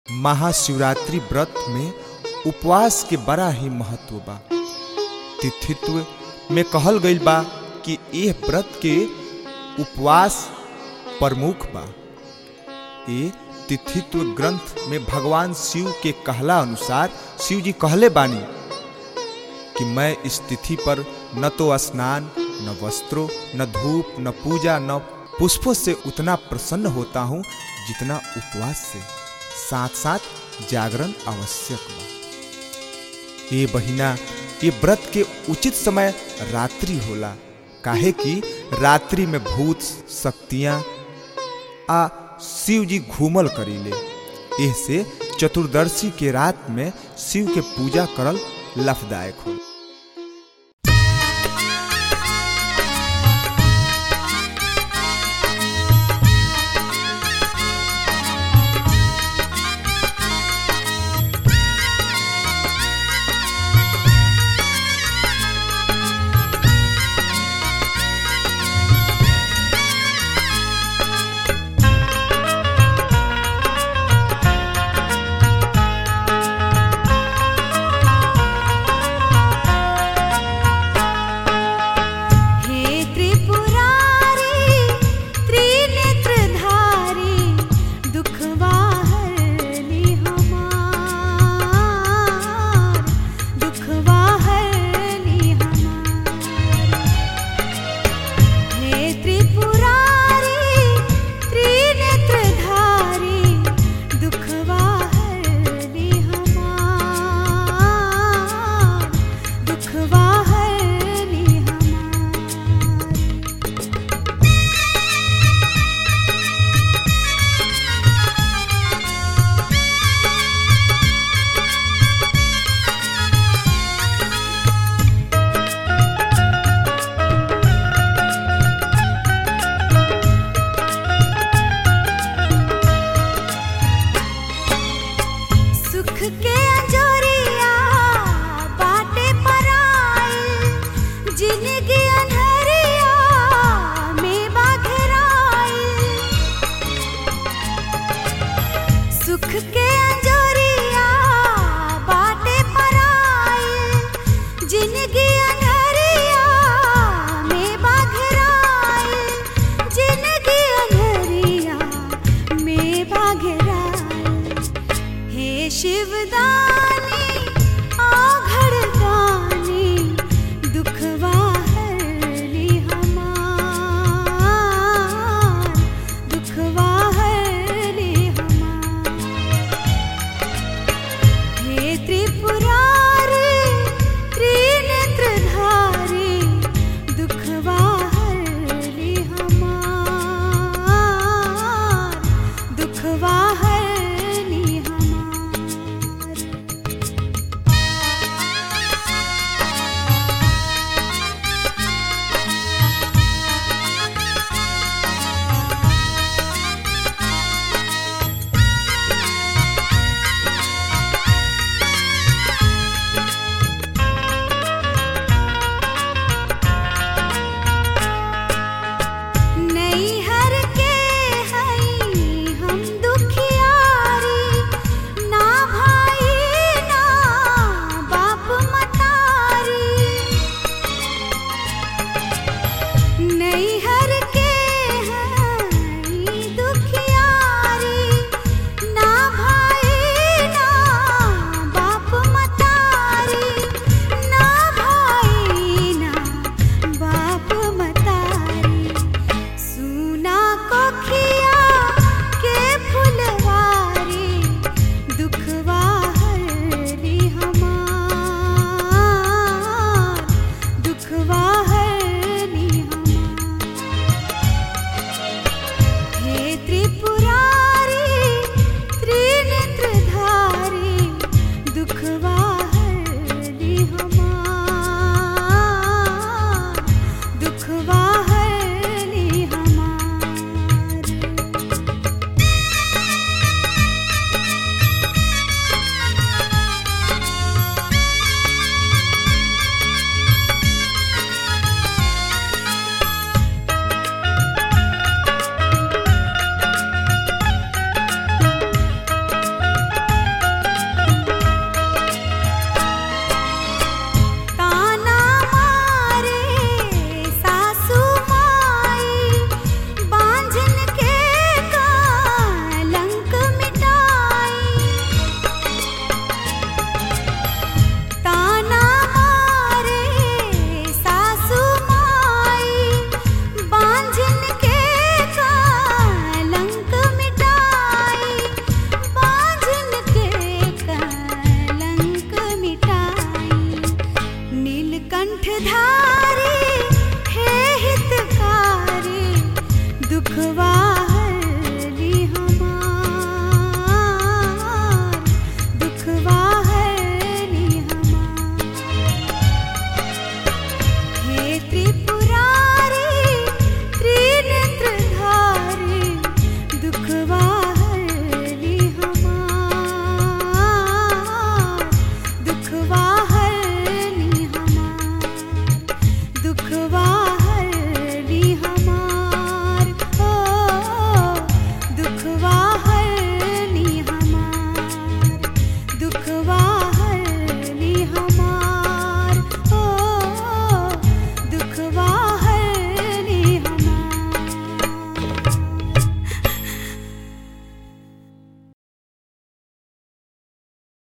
महाशिवरात्रि व्रत में उपवास के बड़ा ही महत्व बा तिथित्व में कहल गईल बा कि यह व्रत के उपवास प्रमुख बा ये तिथित्व ग्रंथ में भगवान शिव के कहला अनुसार शिव जी कहले बानी कि मैं इस तिथि पर न तो स्नान न वस्त्रों न धूप न पूजा न पुष्पों से उतना प्रसन्न होता हूँ जितना उपवास से साथ साथ जागरण आवश्यक बा ये बहिना ये व्रत के उचित समय रात्रि होला काहे कि रात्रि में भूत शक्तियाँ आ शिव जी घूमल करीले एह से चतुर्दशी के रात में शिव के पूजा करल लाभदायक हो दुखवा